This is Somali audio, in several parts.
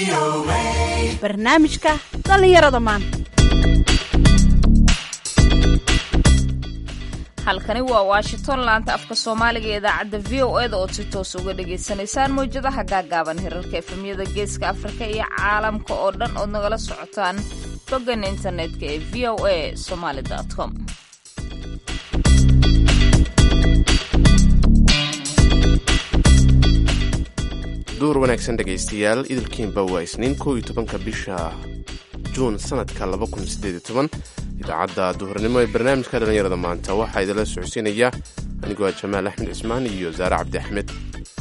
barnaamijka dhallinyarada maanta halkani waa washington laanta afka soomaaliga ee idaacadda v o eda ood si toos uga dhagaysanaysaan mawjadaha gaagaaban hirarka efemyada geeska afrika iyo caalamka oo dhan ood nagala socotaan boggan internetka ee v o a somaali com duur wanaagsan dhegaystayaal idilkiinba waa isniin kow iyo tobanka bisha juun sanadka laba kun sideed iyo toban idaacadda duhurnimo ee barnaamijka dhallinyarada maanta waxaa idinla socodsiinaya anigoo ah jamaal axmed cismaan iyo saare cabdi axmed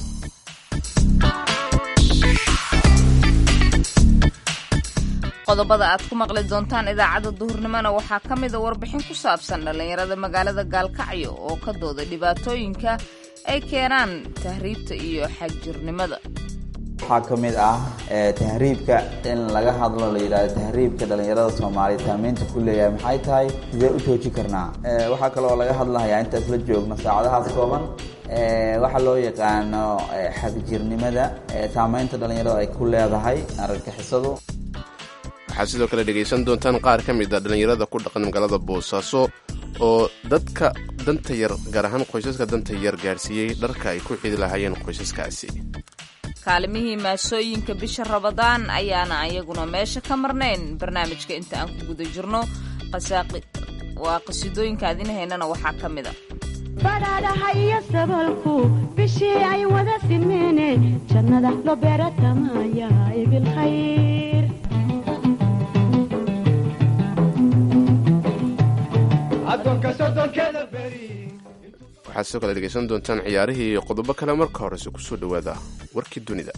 qodobada aad ku maqli doontaan idaacadda duhurnimona waxaa ka mida warbixin ku saabsan dhallinyarada magaalada gaalkacyo oo ka dooda dhibaatooyinka ay keenaan tahriibta iyo xagjirnimada waxaa ka mid ah tahriibka in laga hadlo la yidhahdo tahriibka dhallinyarada soomaaliya saamaynta ku leeyahay maxay tahay sidee u joojin karnaa waxaa kaloo laga hadlahayaa intaas la joogno saacadahaas kooban waxaa loo yaqaano xagjirnimada saamaynta dhallinyarada ay ku leedahay argagixisadu waxaad sidoo kale dhegaysan doontaan qaar ka mid a dhallinyarada ku dhaqan magaalada boosaaso oo dadka danta yar gaar ahaan qoysaska danta yar gaarsiiyey dharka ay ku xidi lahaayeen qoysaskaasi kaalimihii maasooyinka bisha rabadaan ayaana ayaguna meesha ka marnayn barnaamijka inta aan ku guda jirno waa qasiidooyinka adinahaynana waxaa ka mid a badhaadhaha iyo sabalku bishii ay wada simeene jannada loo beeratamaya ibilkhayr waxaad sidoo kale dhegaysan doontaan ciyaarihii iyo qodobo kale marka horese kusoo dhowaada warkii dunida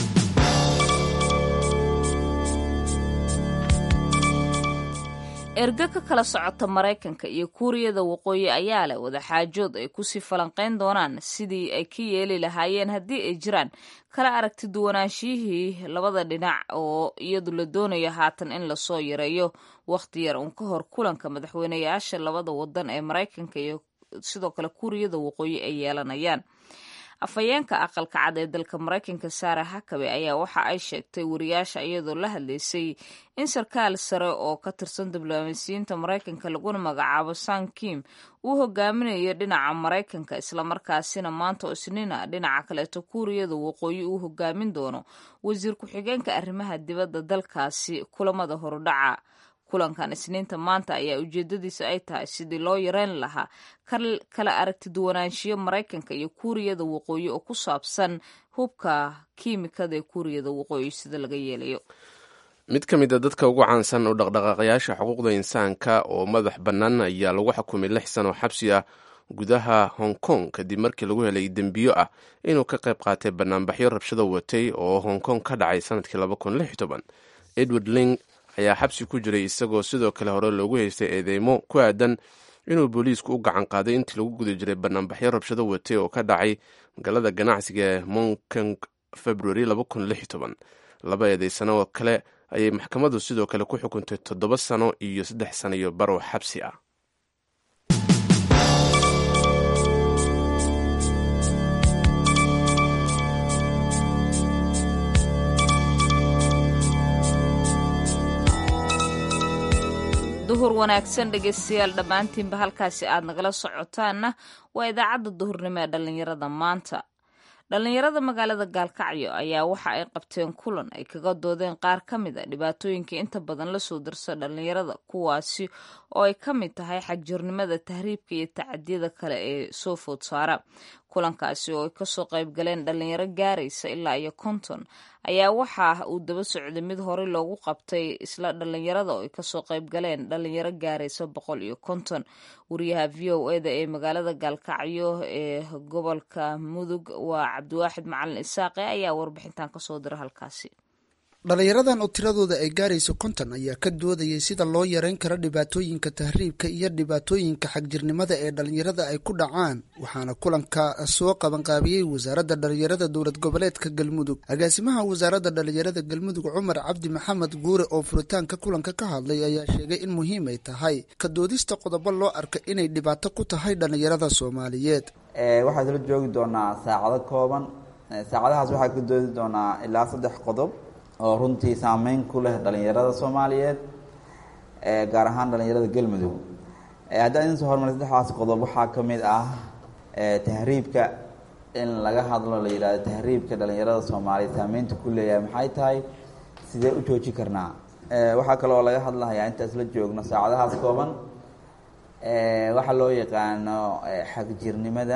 ergo ka kala socota maraykanka iyo kuuriyada waqooyi ayaa leh wadaxaajood ay kusii falanqayn doonaan sidii ay ka yeeli lahaayeen haddii ay jiraan kala aragti duwanaanshiyihii labada dhinac oo iyadu la doonayo haatan in lasoo yareeyo wakhti yar uun ka hor kulanka madaxweyneyaasha labada wadan ee maraykanka iyo sidoo kale kuuriyada waqooyi ay yeelanayaan afhayeenka aqalka cad ee dalka maraykanka saara hakabe ayaa waxa ay sheegtay wariyaasha iyadoo la hadlaysay in sarkaal sare oo ka tirsan diblomaasiyiinta maraykanka laguna magacaabo san kim uu hogaaminayo dhinaca maraykanka islamarkaasina maanta oo isniina dhinaca kaleeto kuuriyada waqooyi uu hogaamin doono wasiir ku-xigeenka arrimaha dibadda dalkaasi kulamada horudhaca kulankan isniinta maanta ayaa ujeedadiisa ay tahay sidii loo yareyn lahaa kala aragti duwanaanshiyo maraykanka iyo kuuriyada waqooyi oo ku saabsan hubka kiimikada ee kuuriyada waqooyi sida laga yeelayo mid ka mid a dadka ugu caansan oo dhaqdhaqaaqayaasha xuquuqda insaanka oo madax bannaan ayaa lagu xukumay lix sano xabsi ah gudaha hong kong kadib markii lagu helay dembiyo ah inuu ka qayb qaatay banaanbaxyo rabshado watay oo hong kong ka dhacay sanadkii edward ling ayaa xabsi ku jiray isagoo sidoo kale hore loogu haystay eedeymo ku aadan inuu booliisku u gacan qaaday intii lagu guda jiray banaanbaxyo rabshado watay oo ka dhacay magaalada ganacsiga ee monkong february laba eedeysano oo kale ayay maxkamaddu sidoo kale ku xukuntay toddoba sano iyo saddex sano iyo barow xabsi ah duhur wanaagsan dhegaystayaal dhammaantiinba halkaasi aad nagala socotaanna waa idaacadda duhurnimo ee dhallinyarada maanta dhallinyarada magaalada gaalkacyo ayaa waxa ay qabteen kulan ay kaga doodeen qaar ka mid a dhibaatooyinka inta badan lasoo darsa dhallinyarada kuwaasi oo ay ka mid tahay xagjirnimada tahriibka iyo tacadiyada kale ee soo food saara kulankaasi oo ay kasoo qayb galeen dhallinyaro gaaraysa ilaa iyo konton ayaa waxa uu daba socday mid horey loogu qabtay isla dhallinyarada oo ay kasoo qayb galeen dhallinyaro gaaraysa boqol iyo konton wariyaha v o eda ee magaalada gaalkacyo ee gobolka mudug waa cabdiwaaxid macalin isaaqe ayaa warbixintan kasoo dira halkaasi dhallinyaradan oo tiradooda ay gaarayso konton ayaa ka doodayay sida loo yareyn karo dhibaatooyinka tahriibka iyo dhibaatooyinka xagjirnimada ee dhallinyarada ay ku dhacaan waxaana kulanka soo qabanqaabiyey wasaaradda dhallinyarada dowlad goboleedka galmudug agaasimaha wasaaradda dhallinyarada galmudug cumar cabdi maxamed guure oo furitaanka kulanka ka hadlay ayaa sheegay in muhiim ay tahay ka doodista qodobo loo arka inay dhibaato ku tahay dhallinyarada soomaaliyeed waxaa isla joogi doonaa saacado kooban saacadahaas waxaa ka doodi doonaa ilaa saddex qodob oo runtii saameyn ku leh dhalinyarada soomaaliyeed gaar ahaan dhalinyarada galmudug haddaan idin soo hormaray saddexdaas qodob waxaa ka mid ah tahriibka in laga hadlo la yidhahdo tahriibka dhalinyarada soomaaliyeed saameynta ku leeyahay maxay tahay sidee u jooji karnaa waxaa kaloo laga hadlahayaa intaas la joogno saacadahaas kooban waxaa loo yaqaano xagjirnimada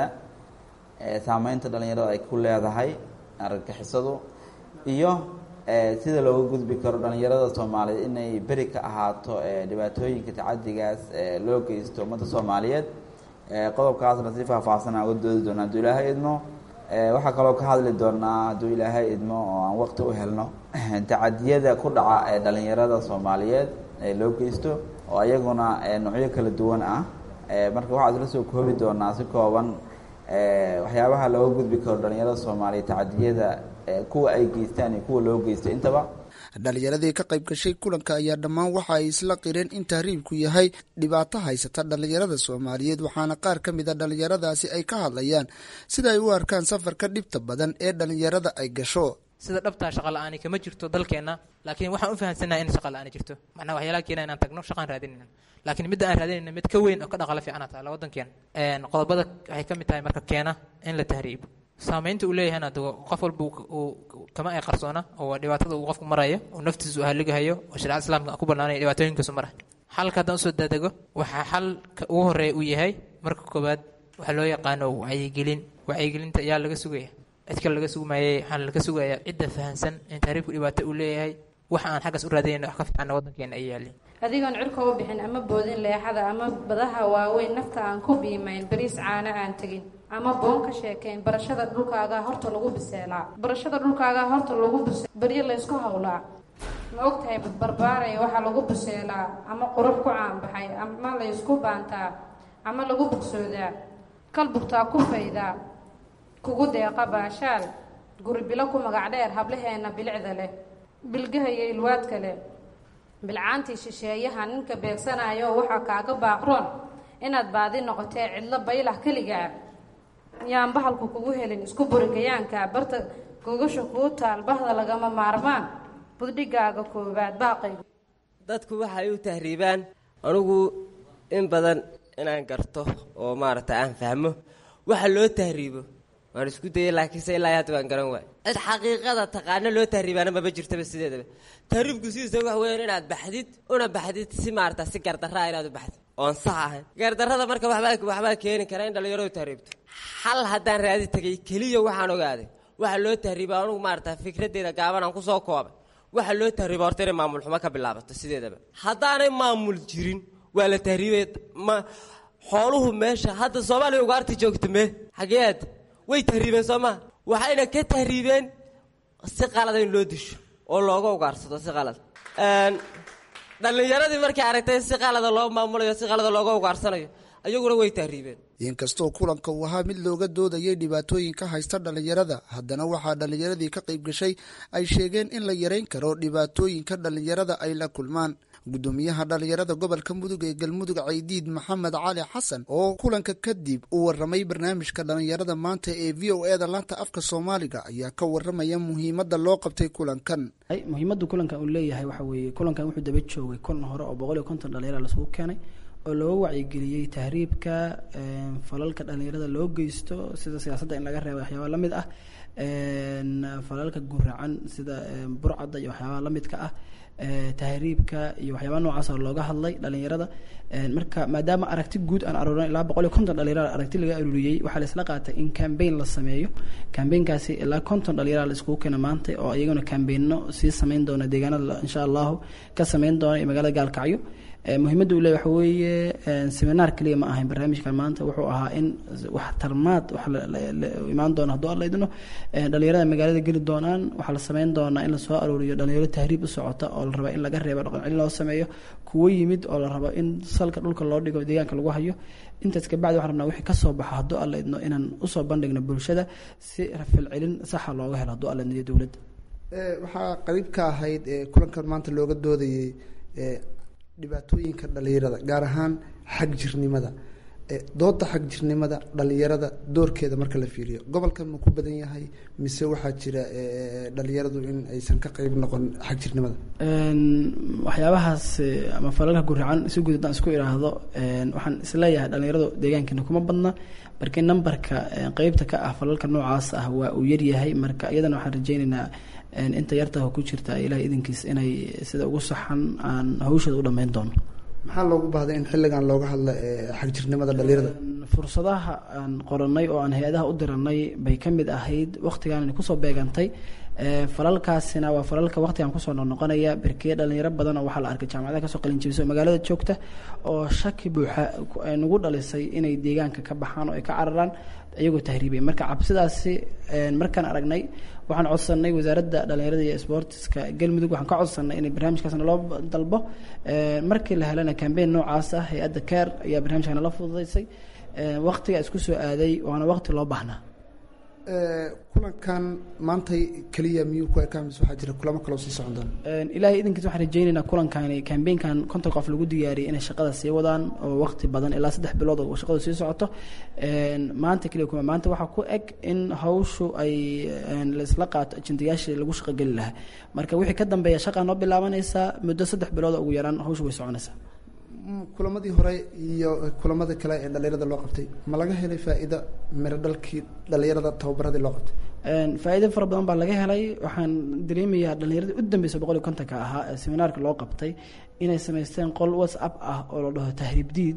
saameynta dhalinyarada ay ku leedahay argagixisadu iyo sida looga gudbi karo dhalinyarada soomaaliyeed inay beri ka ahaato dhibaatooyinka tacadigaas loo geysto ummadda soomaaliyeed qodobkaasna si faahfaahsan aan uga doodi doonaa hadduu ilaahay idmo waxaa kaloo ka hadli doonaa hadduu ilaahay idmo oo aan waqti u helno tacadiyada ku dhaca ee dhalinyarada soomaaliyeed ee loo geysto oo ayaguna noocyo kala duwan ah marka waxaa isla soo koobi doonaa si kooban waxyaabaha looga gudbi karo dhalinyarada soomaaliyeed tacadiyada kuwa ay geystaan iyo kuwa loo geysto intaba dhalinyaradii ka qayb gashay kulanka ayaa dhammaan waxa ay isla qireen in tahriibku yahay dhibaato haysata dhalinyarada soomaaliyeed waxaana qaar ka mid a dhalinyaradaasi ay ka hadlayaan sida ay u arkaan safarka dhibta badan ee dhalinyarada ay gasho sida dhabtaa shaqa la-aani kama jirto dalkeenna laakiin waxaan u fahamsannaha in shaqa la-aani jirto macnaha waxyaalaha keena inaan tagno shaqaan raadinayna laakiin midda aan raadinayna mid ka weyn oo ka dhaqaala fiicana taala waddankeena qodobada waxay ka mid tahay marka keena in la tahriibo saamaynta uu leeyahayna de qof walba uu kama ay qarsoona oo dhibaatada uu qofku marayo oo naftiisa uu haligahayo oo shareecada islaamka ku bannaanaya dhibaatooyinkaasu marayo xalka haddaan usoo daadego waxaa xalka ugu horeeya uu yahay marka koowaad waxaa loo yaqaano wacyigelin wacyigelinta ayaa laga sugaya cid kale laga sugmayay waxaan laga sugayaa cidda fahansan in tahriibku dhibaato uu leeyahay waxa aan xaggaas u raadinayna wax ka fiicanna waddankeena ay yaalin adigoon cirka u bixin ama boodin leexada ama badaha waaweyn nafta aan ku biimayn bariis caano aan tegin ama boon ka sheekayn barashada dhulkaagaa horta lagu biseelaa barashada dhulkaagaa horta lagu bise baryo laysku hawlaa ma ogtahay badbarbaaraya waxaa lagu biseelaa ama qurux ku caanbaxay ama laysku baantaa ama lagu bogsoodaa kal bugtaa ku faydaa kugu deeqa baashaal guri bilo ku magac dheer hablaheenna bilicda leh bilgahaya ilwaadka leh bilcaantii shisheeyaha ninka beegsanayo waxaa kaaga baaqroon inaad baadi noqotee cidlo baylah keligaa yaan bahalku kugu helin isku burigayaanka barta gogasha kuu taal bahda lagama maarmaan buddhigaaga koowaad baaqaygu dadku waxay u tahriibaan anugu in badan inaan garto oo maaragta aan fahmo waxa loo tahriibo waan isku dayay laakiinse ilaa hadda waan garan waay cid xaqiiqada taqaano loo tahriibaana maba jirtaba sideedaba tahriibku sidiisa wax weeyaan inaad baxdid una baxdid si maarata si gardarraa inaad u baxdid oon sax ahayn gardarrada marka waxbaa waxbaa keeni kara in dhallinyaradu tahriibto xal haddaan raadi tegay keliya waxaan ogaaday waxa loo tahriiba anugu maarata fikraddeeda gaaban aan kusoo koobay waxa loo tahriiba horta inay maamul xumo ka bilaabato sideedaba haddaanay maamul jirin waa la tahriibay ma xooluhu meesha hadda soomaaliya ugaarta joogta mee xageed way tahriibeen soo maa waxayna ka tahriibeen si qalada in loo disho oo looga ugaarsado si qalad dhallinyaradii markay aragtay si qalada loo maamulayo si qalada looga ugaarsanayo ayaguna way tahriibeen inkastoo kulanka uu ahaa mid looga doodayay dhibaatooyinka haysta dhalinyarada haddana waxaa dhalinyaradii ka qayb gashay ay sheegeen in la yareyn karo dhibaatooyinka dhalinyarada ay la kulmaan gudoomiyaha dhalinyarada gobolka mudug ee galmudug caydiid maxamed cali xasan oo kulanka kadib u waramay barnaamijka dhalinyarada maanta ee v o e da laanta afka soomaaliga ayaa ka waramaya muhiimada loo qabtay kulankan muhiimada kulankan uu leeyahay waxa weeye kulankan wuxuu daba joogay kulan hore oo boqol iyo konton dhalinyara lasugu keenay oo looga wacyigeliyey tahriibka falalka dhalinyarada loo geysto sida siyaasadda in laga reeba waxyaaba lamid ah falalka guracan sida burcadda iyo waxyaabaa lamidka ah tahriibka iyo waxyaaba noocaas oo looga hadlay dhalinyarada marka maadaama aragti guud aan aruurin ilaa boqol iyo konton dhalinyarada aragti laga aruuriyey waxaa la isla qaatay in cambaign la sameeyo cambaign-kaasi ilaa konton dhalinyarada la iskugu keena maanta oo iyaguna cambaigno sii sameyn doona deegaanada insha allahu ka sameyn doona iyo magaalada gaalkacyo muhiimadda uu leeyahy waxa weeye seminaar keliya ma ahayn barnaamijkan maanta wuxuu ahaa in wax tarmaad wax imaan doona hadduu alla idno dhalinyarada magaalada geli doonaan waxaa la sameyn doonaa in lasoo aruuriyo dhalinyaro tahriib u socota oo la raba in laga reebo dhaqan celin loo sameeyo kuwo yimid oo la rabo in salka dhulka loo dhigo deegaanka lagu hayo intaas kabacdi waxaan rabnaa wixii kasoo baxo hadduu alla idno inaan usoo bandhigno bulshada si rafilcelin saxa looga helo hadduu alla idno iyo dowladda waxaa qariib ka ahayd kulankan maanta looga doodayey dhibaatooyinka dhalinyarada gaar ahaan xag jirnimada dooda xagjirnimada dhalinyarada doorkeeda marka la fiiriyo gobolkan ma ku badan yahay mise waxaa jira dhalinyaradu in aysan ka qeyb noqon xagjirnimada waxyaabahaas ama falalka guracan si guud haddaan isku idhaahdo waxaan isleeyahay dhalinyaradu deegaankeena kuma badna markii nambarka qeybta ka ah falalka noocaas ah waa uu yaryahay marka iyadana waxaan rajeyneynaa inta yartaha ku jirta ilahay idinkiis inay sida ugu saxan aan hawshooda u dhammeyn doono maxaa loogu baahday in xilligan looga hadla xagjirnimada dhalinyarada fursadaha aan qoranay oo aan hay-adaha u diranay bay ka mid ahayd waktigaan kusoo beegantay falalkaasina waa falalka waktigan kusoo noqnoqonaya berkeye dhalinyaro badan oo waxaa la arkay jaamacadaha kasoo qalinjebisa oo magaalada joogta oo shaki buuxa nagu dhalisay inay deegaanka ka baxaan oo ay ka cararaan iyagoo tahriibay marka cabsidaasi markaan aragnay waxaan codsanay wasaaradda dhalinyarada iyo sportiska galmudug waxaan ka codsanay inay barnaamijkaasna loo dalbo markii la helana cambeyn noocaas ah hay-adda care ayaa barnaamijkana la fududeysay waktiga isku soo aaday waana wakti loo baahnaa kulankan maantay keliya miyuu ku ekaa mise waxaa jira kulamo kaloo sii socon doona ilaahay idinkiis waxaan rajeyneynaa kulankani cambeynkan konton qof lagu diyaariyay inay shaqada sii wadaan oo wakti badan ilaa saddex bilood oo shaqadu sii socoto maanta keliya kuma maanta waxaa ku eg in hawshu ay laisla qaato ajendayaashii lagu shaqogeli lahaa marka wixii ka dambeeya shaqaa noo bilaabanaysaa muddo saddex bilood ugu yaraan hawshu way soconaysaa kulamadii hore iyo kulamada kale ee dhalinyarada loo qabtay ma laga helay faa-iido miro dhalkii dhalinyarada tababaradii loo qabtay faa-iido fara badan baa laga helay waxaan dareemayaa dhalinyaradii u dambeysa boqol iyo kontonka ahaa ee seminaarka loo qabtay inay samaysteen qol whatsapp ah oo la dhaho tahriib diid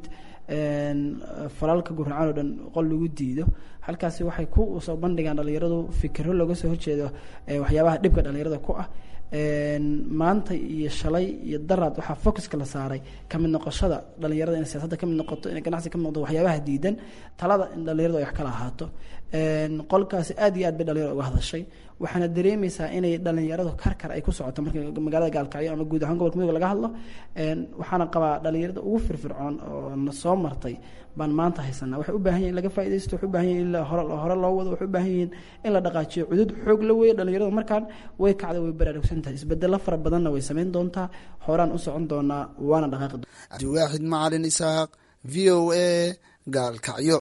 falalka guracaan oo dhan qol lagu diido halkaasi waxay ku soo bandhigaan dhalinyaradu fikiro looga soo horjeedo waxyaabaha dhibka dhalinyarada ku ah maanta iyo shalay iyo daraad waxaa focuska la saaray kamid noqoshada dhalinyarada inay siyaasadda kamid noqoto inay ganacsi kamid noqoto waxyaabaha diidan talada in dhalinyaradu ay wax kala ahaato qolkaasi aad iyo aad bay dhalinyarada uga hadashay waxaana dareemeysaa inay dhalinyaradu karkar ay ku socoto marka magaalada gaalkacyo ama guud ahaan gobolka midooga laga hadlo waxaana qabaa dhalinyarada ugu firfircoon oo na soo martay baan maanta haysanaa waxay u baahan yihin in laga faa'idaysto waxay u baahan yihin in hore hore loo wado waxay u baahan yihiin in la dhaqaajiyo cudud xoog la weeye dhalinyaradu markaan way kacda way baraarugsan tahay isbedelo fara badanna way samayn doontaa horaan u socon doonaa waana dhaqaaqi abdiwaaxid macalin isaaq v o a gaalkacyo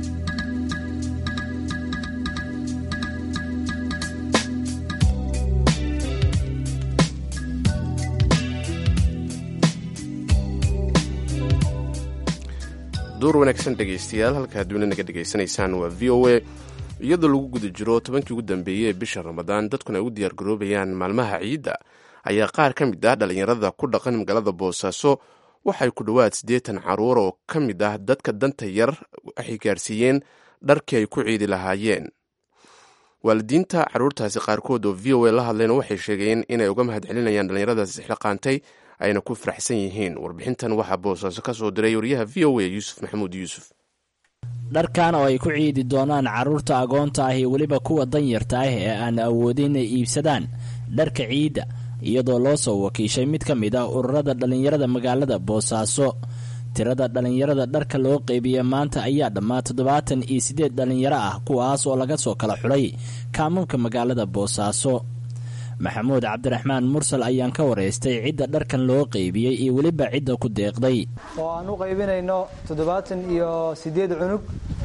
duur wanaagsan dhegaystayaal halka adduunya naga dhegaysanaysaan waa v o a iyadoo lagu guda jiro tobankii ugu dambeeyey ee bisha ramadaan dadkuna ay u diyaargaroobayaan maalmaha ciidda ayaa qaar ka mid ah dhallinyarada ku dhaqan magaalada boosaaso waxay ku dhowaad siddeetan caruur oo ka mid ah dadka danta yar waxay gaarsiiyeen dharkii ay ku ciidi lahaayeen waalidiinta carruurtaasi qaarkood oo v o a la hadleen waxay sheegeen inay uga mahad celinayaan dhallinyaradaas isxilqaantay ayna ku faraxsan yihiin warbixintan waxaa boosaaso ka soo diray wariyaha v o a yuusuf maxamuud yuusuf dharkan oo ay ku ciidi doonaan carruurta agoonta ah iyo weliba kuwa danyarta ah ee aan awoodin inay iibsadaan dharka ciidda iyadoo loo soo wakiishay mid ka mid ah ururada dhallinyarada magaalada boosaaso tirada dhallinyarada dharka loo qeybiye maanta ayaa dhammaa toddobaatan iyo siddeed dhallinyaro ah kuwaas oo laga soo kala xulay kaamamka magaalada boosaaso maxamuud cabdiraxmaan mursal ayaan ka waraystay cidda dharkan loo qeybiyey iyo weliba cidda ku deeqday oo aan u qaybinayno toddobaatan iyo siddeed cunug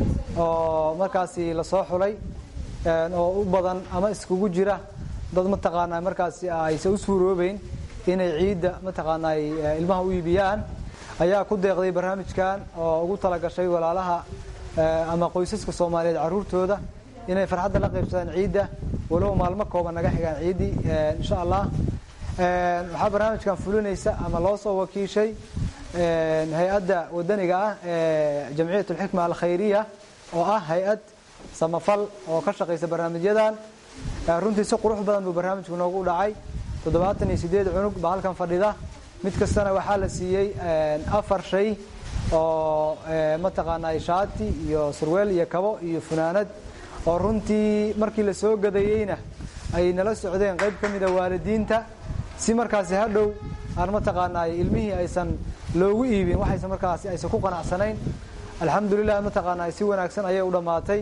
oo markaasi lasoo xulay oo u badan ama iskugu jira dad mataqaanaa markaasi aysan u suuroobeyn inay ciidda mataqaanaa ilmaha u iibiyaan ayaa ku deeqday barnaamijkan oo ugu talagashay walaalaha ama qoysaska soomaaliyeed carruurtooda inay farxadda la qaybsadaan ciidda walow maalmo kooban naga xigaan ciiddii insha allah waxaa barnaamijkan fulinaysa ama loo soo wakiishay hay-adda wadaniga ah ee jamciyat alxikma alkhayriya oo ah hay-ad samafal oo ka shaqaysa barnaamijyadan runtii si qurux badan buu barnaamijku noogu dhacay toddobaatan iyo siddeed cunug baa halkan fadhida mid kastana waxaa la siiyey afar shay oo mataqaanaa shaati iyo surweel iyo kabo iyo funaanad oo runtii markii la soo gadayeyna ay nala socdeen qayb ka mida waalidiinta si markaasi hadhow aan mataqaanaa ilmihii aysan loogu iibin waxaysan markaasi aysan ku qanacsanayn alxamdulilah mataqaanaa si wanaagsan ayay u dhammaatay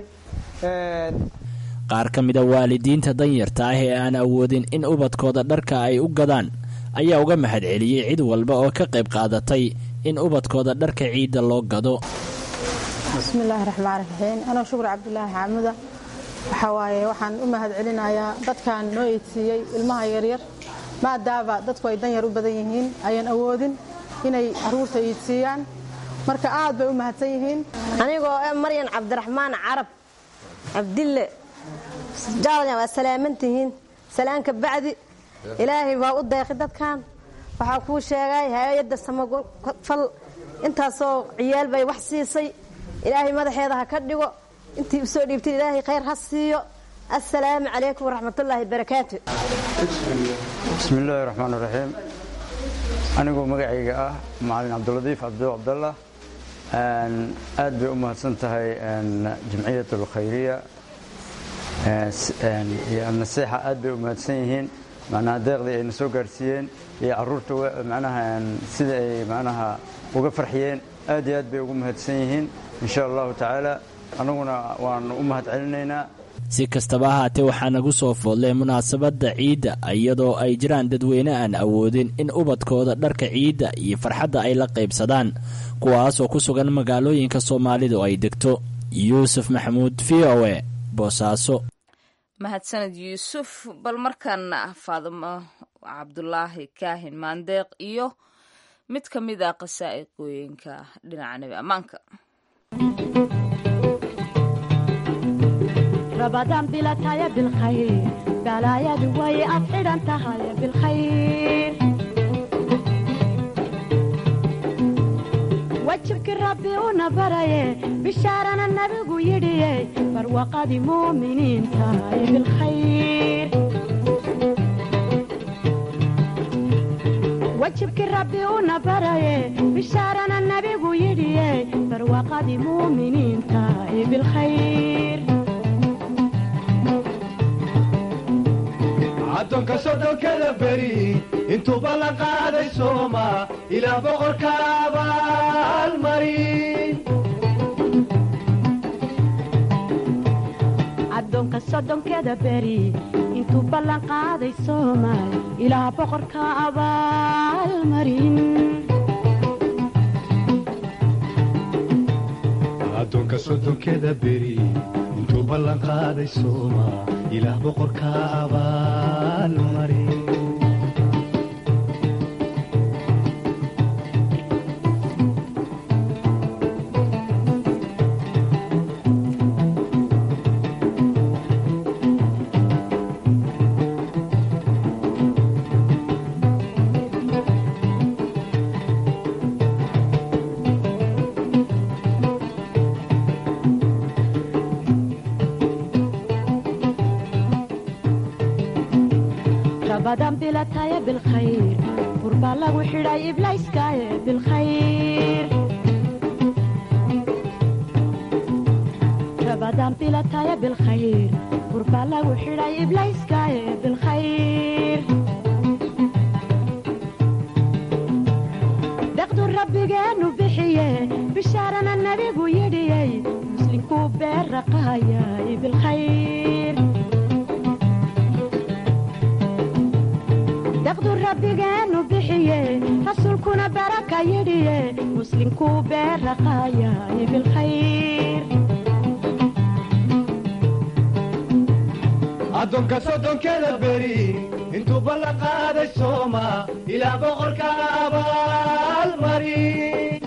qaar ka mida waalidiinta danyarta ah ee aan awoodin in ubadkooda dharka ay u gadaan ayaa uga mahad celiyey cid walba oo ka qayb qaadatay in ubadkooda dharka ciidda loo gado bismi illaahi raxmaan raxiim anoo shukur cabdulaahi xaamuda waxaa waaye waxaan u mahad celinayaa dadkan noo eedsiiyey ilmaha yaryar maadaaba dadku ay dan yar u badan yihiin ayaan awoodin inay caruurta eedsiiyaan marka aad bay u mahadsan yihiin anigoo eh maryan cabdiraxmaan carab cabdille jaalaya waa salaamantihiin salaanka bacdi ilaahay waa u deeqi dadkan waxaa kuu sheegay hay-adda samafal intaasoo ciyaal bay wax siisay ilaahay madaxeeda ha ka dhigo intii usoo dhiibtay ilaahay khayr ha siiyo assalaamu calaykum waraxmatullaahi barakaatu bismi illaahi raxmaan raxiim anigoo magacayga ah macalin cabdiladiif cabdo cabdallah aad bay u mahadsan tahay jamciyat alkhayriya iyo alnasiixa aad bay u mahadsan yihiin macnaha deeqdii ayna soo gaarsiiyeen iyo caruurta macnaha sida ay macnaha uga farxiyeen aad iyo aad bay ugu mahadsan yihiin insha allahu tacaala annaguna waanu u mahad celinaynaa si kastaba ahaatee waxaa nagu soo foodlay munaasabadda ciidda iyadoo ay jiraan dadweyne aan awoodin in ubadkooda dharka ciidda iyo farxadda ay la qaybsadaan kuwaasoo ku sugan magaalooyinka soomaalidu ay degto yuusuf maxamuud v o e boosaaso mahadsaned yuusuf bal markaana faadimo cabdulaahi kaahin maandeeq iyo mid ka mid a qasaa'iqooyinka dhinaca nebi ammaanka رمضان بلا تايا بالخير بلا يا دوي أفعل أنت هاي بالخير وجهك ربي ونبري بشارنا النبي يدي فروقة مؤمنين تاي بالخير وجهك ربي ونبري بشارنا النبي يدي فروقة مؤمنين تاي بالخير addoonka soddonkada beri intuu ballan qaaday sooma ilaa boqorka abaalmarin addoonka soddonkeda beri intuu ballan qaaday soomaal ilaa boqorka abaalmarin addoonka soddonkeda beri intuu ballan qaaday sooma ilaah boqorka abaalmarin رمضان بلا تايا بالخير قربا لغو حراي إبلايس كايا بالخير رمضان بلا تايا بالخير قربا لغو حراي إبلايس كايا بالخير دقدو ربي جانو بحيه بشارنا النبي يدي مسلم كوبير رقايا بالخير daqdu rabbigeenu bixiye rasuulkuna baraka yidhiye muslimkuu beeraqaayay bilkhayr addoonka soddonkeda beri intuu ballan qaaday sooma ilaa boqorka abaalmarin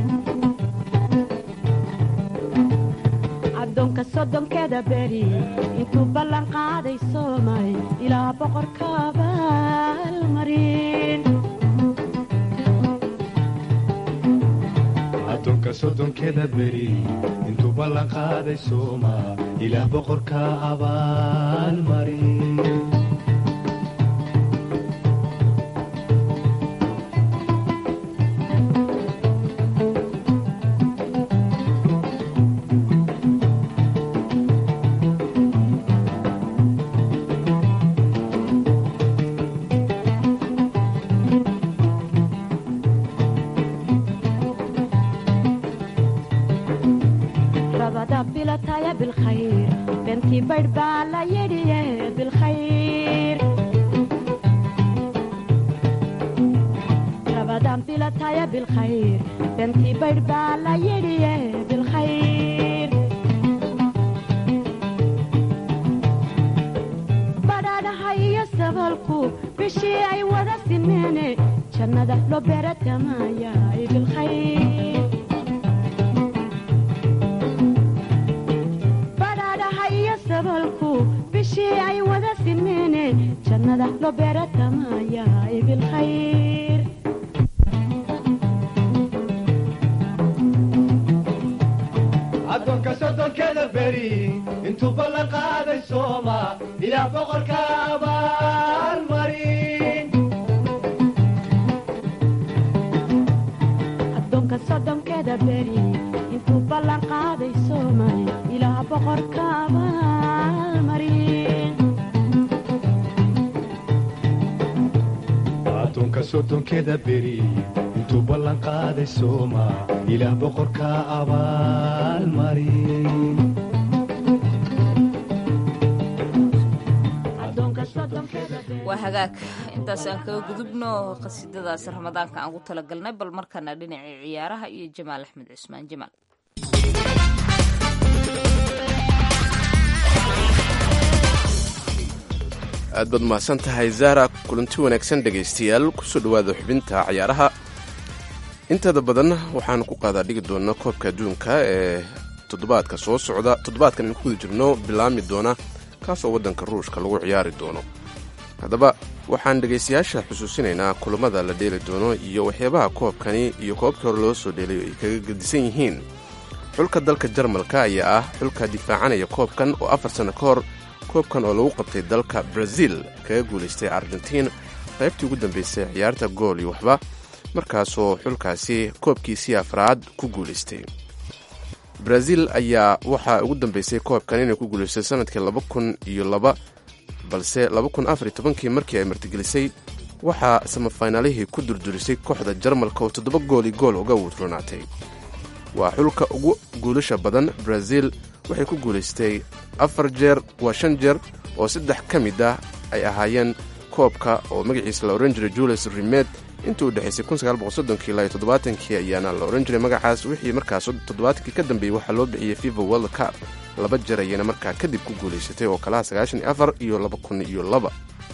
addoonka soddonkeeda beri intuu ballan qaaday soomay ilaa boqorka abaalmarin addoonka soddonkeda beri intuu ballan qaaday sooma ilaah boqorka abaalmarin rabada bilataya bilkhayr bentii baydh baa la yidhiye bilkhayr rabadan bilataya bilkhayr bentii baydh baa la yidhiye bilkhayr madax loo beeratamaayahay bilkhayr addoonka sodonkeeda beri intuu ballan qaaday sooma ilaah boqorka abaalmarin addoonka soddonkeeda beri intuu ballan qaaday soomay ilaah boqorka abaalmarin addoonka sodonkeeda beri intuu ballan qaaday sooma ilaah boqorka abaalmarin waa hagaag intaas aan kaga gudubno qasiidadaas ramadaanka aan ugu talagalnay bal markana dhinacii ciyaaraha iyo jamaal axmed cusmaan jamaal aad baad mahadsan tahay zahra kulanti wanaagsan dhegaystayaal kusoo dhowaada xubinta ciyaaraha inteeda badan waxaan ku qaadaa dhigi doona koobka adduunka ee toddobaadka soo socda toddobaadkan in ku guda jirno bilaami doona kaasoo waddanka ruushka lagu ciyaari doono haddaba waxaan dhegaystayaasha xusuusinaynaa kulammada la dheeli doono iyo waxyaabaha koobkani iyo koobkii hore loo soo dheelay ay kaga gedisan yihiin xulka dalka jarmalka ayaa ah xulka difaacanaya koobkan oo afar sanno ka hor koobkan oo lagu qabtay dalka brazil kaga guulaystay argentiin qaybtii ugu dambaysay ciyaarta gool iyo waxba markaasoo xulkaasi koobkiisii afraad ku guulaystay brazil ayaa waxaa ugu dambaysay koobkan inay ku guulaystay sanadkii laba kun iyo laba balse laba kun afar iyo tobankii markii ay martigelisay waxaa samafaynaalihii ku durdurisay kooxda jarmalka oo toddoba gooli gool uga wudronaatay waa xulka ugu guulasha badan brazil waxay ku guulaystay afar jeer waa shan jeer oo saddex ka mid ah ay ahaayeen koobka oo magaciisa la ohan jiray julius rimed intii u dhexaysay ilaa iyo toddobaatanki ayaana la ohan jiray magacaas wixii markaas toddobaatankii ka dambeeyey waxaa loo bixiyey fifa world cup laba jeer ayayna markaa kadib ku guulaysatay oo kalaha sagaashan iyo afar iyo laba kun iyo laba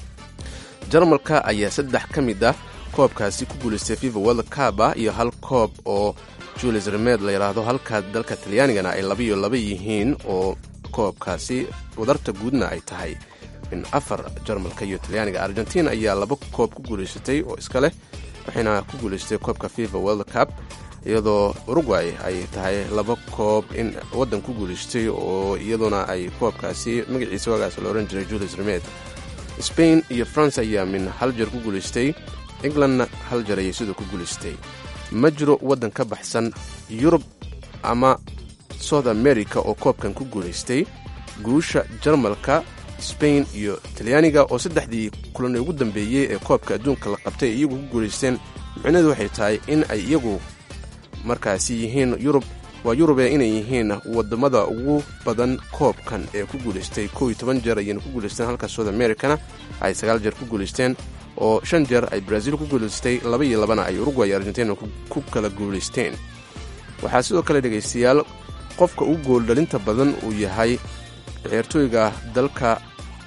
jarmalka ayaa saddex ka mid ah koobkaasi ku guulaystay fifa world cup ah iyo hal koob oo julius remed la yidhaahdo halka dalka talyaanigana ay laba iyo laba yihiin oo koobkaasi wadarta guudna ay tahay min afar jarmalka iyo talyaaniga argentiin ayaa laba koob ku guulaysatay oo iska leh waxayna ku guulaysatay koobka fifa world cup iyadoo uruguay ay tahay laba koob in waddan ku guulaystay oo iyaduna ay koobkaasi magaciisa wagaas la ohan jiray julius remed spain iyo france ayaa min hal jeer ku guulaystay englandna hal jeer ayay sidoo ku guulaystay ma jiro waddan ka baxsan yurub ama south america oo koobkan ku guulaystay guusha jarmalka spain iyo talyaaniga oo saddexdii kulan ugu dambeeyey ee koobka adduunka la qabtay ay iyagu ku guulaysteen micnaheedu waxay tahay in ay iyagu markaasi yihiin yurub waa yurube inay yihiin wadamada ugu badan koobkan ee ku guulaystay kow iyo toban jeer ayayna ku guulaysteen halka south americana ay sagaal jeer ku guulaysteen oo shan jeer ay brazil ku guulaystay laba iyo labana ay uruguay iyo argentina ku kala guulaysteen waxaa sidoo kale dhegaystayaal qofka ugu gooldhalinta badan uu yahay ciyaartooyga dalka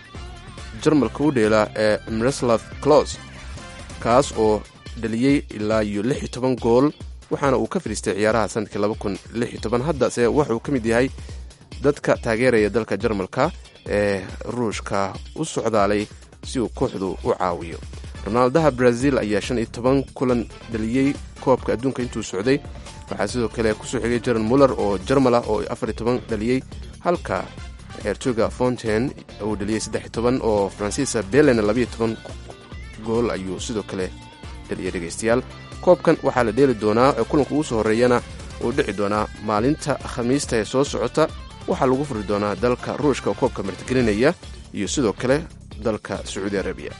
jarmalka u dheela ee miroslav clos kaas oo dhaliyey ilaa iyo lix iyo toban gool waxaana uu ka fadhiistay ciyaaraha sanadkii laba kun lix iyo toban haddase wuxuu ka mid yahay dadka taageeraya dalka jarmalka ee ruushka u socdaalay si uu kooxdu u caawiyo ronaaldaha brazil ayaa shan iyo toban kulan dhaliyey koobka adduunka intuu socday waxaa sidoo kale kusoo xigay jaron muller oo jarmal ah oo afar iyo toban dhaliyey halka ciyaartooyga fonten uu dhaliyey saddex iyo toban oo francisca belen labayo toban gool ayuu sidoo kale dhaliyay dhegaystayaal koobkan waxaa la dheeli doonaa ee kulanka ugu soo horreeyana uu dhici doonaa maalinta khamiista ee soo socota waxaa lagu furi doonaa dalka ruushka oo koobka martigelinaya iyo sidoo kale dalka sacuudi arabiya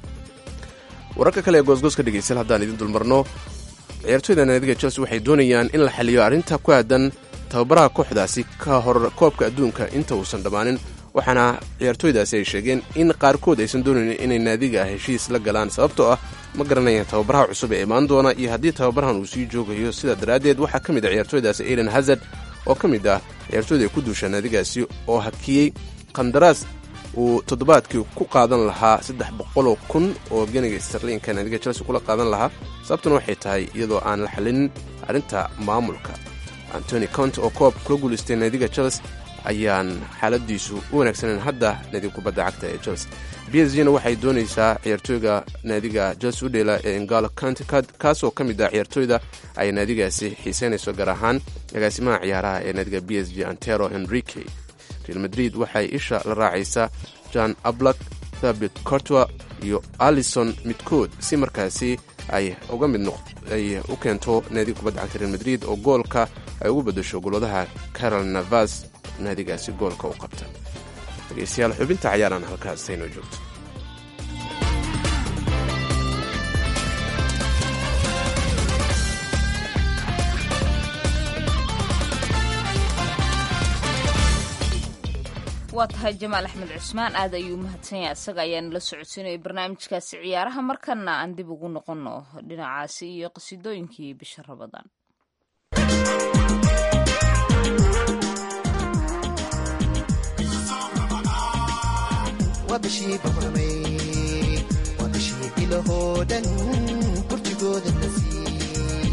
wararka kale ee goosgooska dhegaystayaal haddaan idin dulmarno ciyaartooyda naadiga chelsea waxay doonayaan in la xaliyo arrinta ku aadan tababaraha kooxdaasi ka hor koobka adduunka inta uusan dhammaanin waxaana ciyaartooydaasi ay sheegeen in qaarkood aysan doonaynin inay naadiga heshiis la galaan sababtoo ah ma garanayaan tababaraha cusub ee imaan doona iyo haddii tababarahan uu sii joogayo sidaa daraaddeed waxaa ka mid ah ciyaartooydaasi ailan hazard oo ka mid ah ciyaartooyda ay ku duusha naadigaasi oo hakiyey qandaraas uu toddobaadkii ku qaadan lahaa saddex boqoloo kun oo ganiga starliinka naadiga chelsea kula qaadan lahaa sababtuna waxay tahay iyadoo aan la xalinin arrinta maamulka antony cont oo koob kula guulaystay naadiga chelsea ayaan xaaladiisu u wanaagsaneyn hadda naadiga kubadda cagta ee chelsea b s g na waxay doonaysaa ciyaartooyga naadiga chelsea u dheela ee ingalo county kaasoo ka mid ah ciyaartooyda ay naadigaasi xiiseynayso gaar ahaan agaasimaha ciyaaraha ee naadiga b s g antero enrique real madrid waxay isha la raacaysaa john ablak thabit cortwa iyo alison midkood si markaasi ay uga mid ay u keento naadiga kubadda cagta real madrid oo goolka ay ugu bedasho goladaha carol navas naadigaasi goolka u qabta dhegeystayaal xubinta cayaaran halkaas haynoo joogto waa tahay jamaal axmed cusmaan aad ayuu umahadsan yahay isaga ayaana la socodsiinaya barnaamijkaasi ciyaaraha markana aan dib ugu noqono dhinacaasi iyo qasidooyinkii bisha rabadaan waa bishii boqormay waa bishii ilahoo dhan burjigooda la siiyey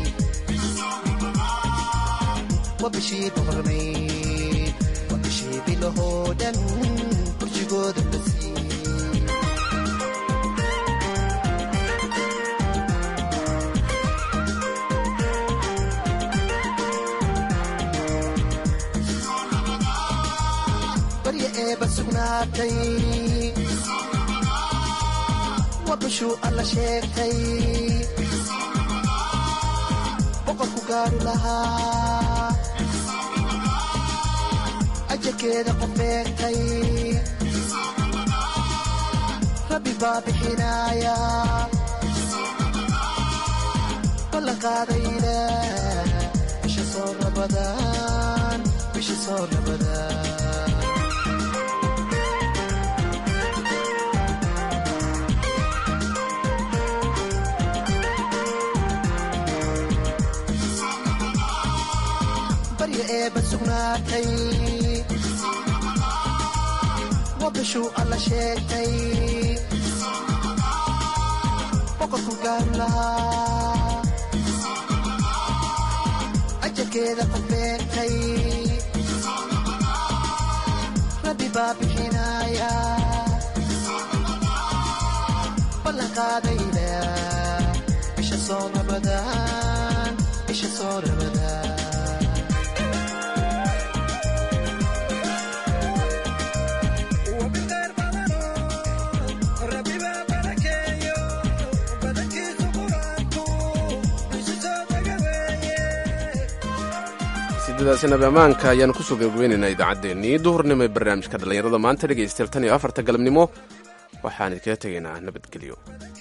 waa bishii boqormay waa bishii bilahoo dhan burjigooda la siiyey barya eeba sugnaatay waa bishuu alla sheegtay boqorku gaadhu lahaa ajarkeeda qof beegtay rabbi baa bixinaaya ballan qaadayna bisha soo rabadaan bisha soo rabadaan barya eeba sugnaatay waa bishuu alla sheegtay boqorku gaari lahaa ajarkeeda qof beegtay rabbi baa bixinaaya ballan qaadayna bisha soo rabadaan bisha soo rabadaan sidadaasi nabi ammaanka ayaanu kusoo gabagabeynaynaa idaacaddeenii duhurnimo ee barnaamijka dhallinyarada maanta dhegaystayaal tan iyo afarta galabnimo waxaan idinkaga tegaynaa nabadgelyo